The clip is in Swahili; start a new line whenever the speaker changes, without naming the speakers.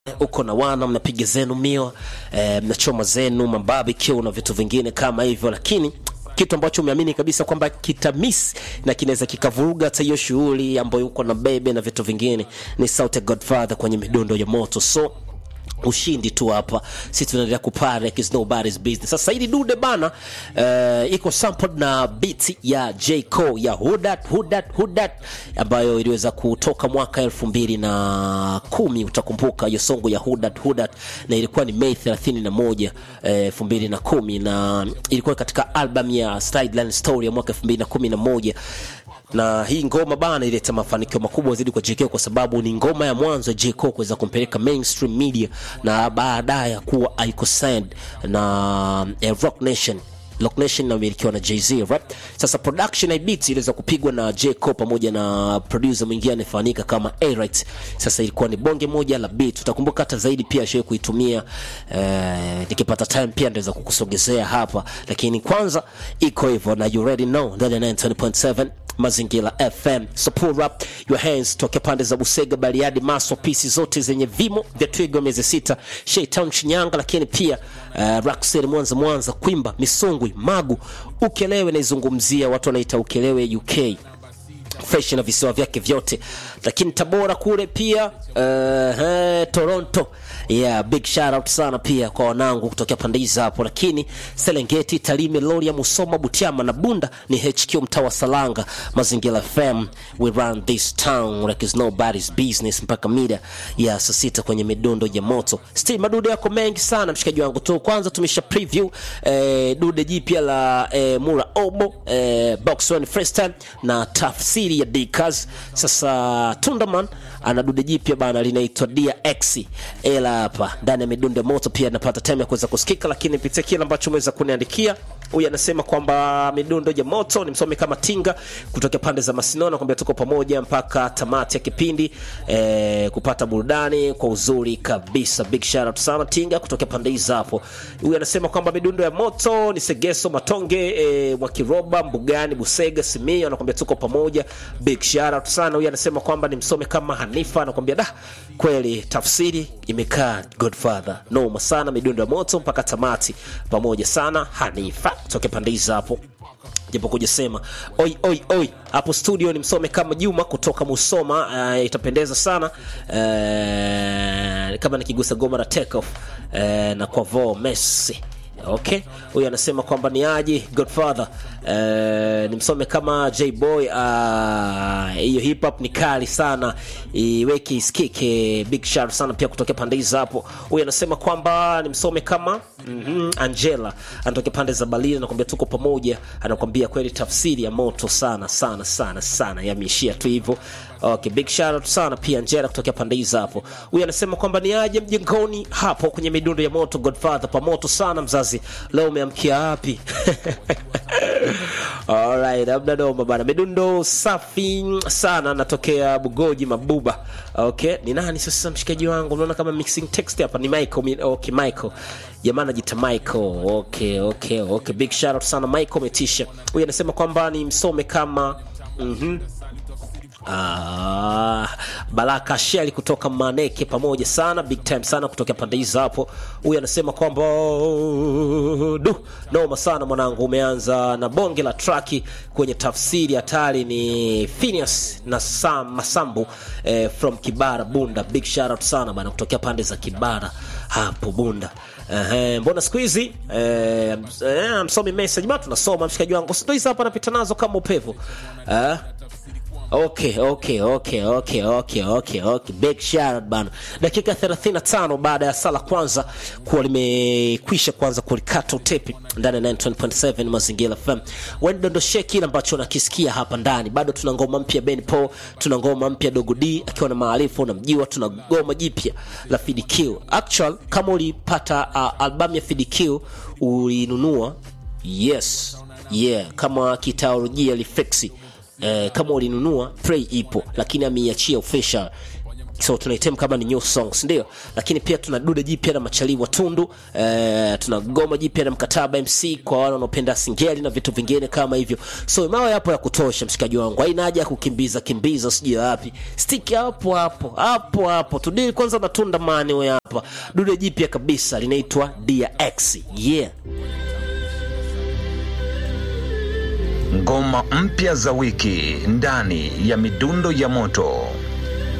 uko na wana mnapiga zenu mio eh, mnachoma zenu mabarbecue na vitu vingine kama hivyo, lakini kitu ambacho umeamini kabisa kwamba kitamisi na kinaweza kikavuruga hata hiyo shughuli ambayo uko na bebe na vitu vingine ni Sauti ya Godfather kwenye midundo ya moto so ushindi tu hapa, sisi tunaendelea kupare like it's nobody's business. Sasa hili dude bana, uh, iko sampled na beat ya J Cole ya Hudat Hudat Hudat ambayo iliweza kutoka mwaka elfu mbili na kumi. Utakumbuka hiyo songo ya Hudat Hudat, na ilikuwa ni Mei 31 elfu mbili na kumi na ilikuwa katika album ya Sideline Story ya mwaka elfu mbili na kumi na moja na hii ngoma bana ileta mafanikio makubwa zaidi kwa JK kwa sababu ni ngoma ya mwanzo ya JK kuweza kumpeleka mainstream media na baadaye kuwa aiko signed na eh, Rock Nation Rock Nation inamilikiwa na Jay-Z right? Sasa production ya beats iliweza kupigwa na J Cole pamoja na producer mwingine anayefahamika kama A-Right. Sasa ilikuwa ni bonge moja la beat. Utakumbuka hata zaidi pia shewe kuitumia eh, nikipata time pia ndaweza kukusogezea hapa, lakini kwanza iko hivyo na you already know ndani ya 90.7 Mazingira FM. So pull up your hands toke pande za Busega, Bariadi, Maswa, pisi zote zenye vimo vya Twiga miezi sita, Shaytown, Shinyanga, lakini pia uh, Rockset, Mwanza, Mwanza, Kwimba, Misungwi, Magu, Ukelewe naizungumzia, watu wanaita Ukelewe UK fresh na visiwa vyake vyote, lakini Tabora kule pia uh, eh, Toronto yeah, big shout out sana pia kwa wanangu kutokea pande hizi hapo, lakini Serengeti, Tarime, Loria, Musoma, Butiama na Bunda ni HQ mtaa wa Salanga. Mazingira FM, we run this town like it's nobody's business, mpaka mida ya saa sita kwenye midundo ya moto. Still madude yako mengi sana mshikaji wangu tu. Kwanza tumesha preview eh, dude jipya la eh, Mura Obo eh, Box One Freestyle na tafsiri ya Dkaz. Sasa Tundaman ana dude jipya bana linaitwa Dia X ela hapa ndani ya midundo ya moto pia napata time ya kuweza kusikika, lakini pitia kile ambacho umeweza kuniandikia. Huyu anasema kwamba midundo ya moto ni msomi kama Tinga kutoka pande za Masinona, kwamba tuko pamoja mpaka tamati ya kipindi eh, kupata burudani kwa uzuri kabisa. Big shout out sana Tinga kutoka pande hizo hapo. Huyu anasema kwamba midundo ya moto ni Segeso Matonge eh, Mwakiroba Mbugani Busega Simio, anakwambia tuko pamoja. Big shout out sana. Huyu anasema kwamba ni msomi kama Hanifa, anakwambia da, kweli tafsiri imekaa Godfather noma sana, midundo ya moto mpaka tamati pamoja sana. Hanifa toke pande hizo hapo japo kuja sema oi oi oi hapo studio ni msome kama Juma kutoka Musoma. Uh, itapendeza sana uh, kama nikigusa goma la take off uh, na kwa vo Messi Okay, huyu anasema kwamba ni aje Godfather uh, ni msome kama J Boy hiyo uh, hip hop ni kali sana, iweke isikike. Big shout sana pia kutokea pande hizo hapo. Huyu anasema kwamba ni msome kama mm -hmm, Angela anatokea pande za Berlin, anakuambia tuko pamoja, anakuambia kweli tafsiri ya moto sana sana sana sana, yameishia tu hivyo. Okay, big shout out sana pia Angela kutokea pande hizo hapo. Huyu anasema kwamba ni aje mjengoni hapo kwenye midundo ya moto Godfather, pamoto sana mzazi, leo umeamkia wapi? Alright, labda doma bana, midundo safi sana, natokea Bugoji Mabuba. Okay, ni nani sasa mshikaji wangu? Unaona kama mixing text hapa ni Michael. Okay, Michael jamaa anajiita Michael. Okay, okay, okay, big shout out sana Michael Metisha. Huyu anasema kwamba ni msome kama mhm Ah, Baraka Sheli kutoka Maneke pamoja sana big time sana kutoka pande hizo hapo. Huyu anasema kwamba du noma sana mwanangu, umeanza na bonge la traki kwenye tafsiri hatari. Ni Phineas na Sam Masambu eh, from Kibara Bunda. Big shout out sana bana kutokea pande za Kibara hapo Bunda. Ehe, mbona siku hizi eh, eh, msomi message bado tunasoma mshikaji wangu, sio hizo hapa napita nazo kama upevu eh Okay, okay, okay, okay, okay, okay, okay. Big shout out bana. Dakika 35 baada ya sala kwanza kuwa limekwisha kwanza kulikata utepi ndani ya 9.7 Mazingira FM. Wewe dondoshe kile ambacho unakisikia hapa ndani. Bado tuna ngoma mpya Ben Paul, tuna ngoma mpya Dogo D akiwa na maarifa unamjua, tuna ngoma jipya la Fid Q. Actual kama ulipata uh, albamu ya Fid Q ulinunua, yes. Yeah, kama kitaolojia lifexi Eh, kama ulinunua Prey ipo lakini ameiachia official so tunaitem kama ni new songs ndio lakini pia tuna dude jipya na machali wa tundu eh, tuna goma jipya na mkataba mc kwa wale wanaopenda singeli na vitu vingine kama hivyo so mawe yapo ya kutosha mshikaji wangu haina haja ya kukimbiza kimbiza sijui wapi stick hapo hapo hapo hapo tudili kwanza na tunda mani we hapa dude jipya kabisa linaitwa dia x yeah
Ngoma mpya za wiki ndani ya midundo ya moto.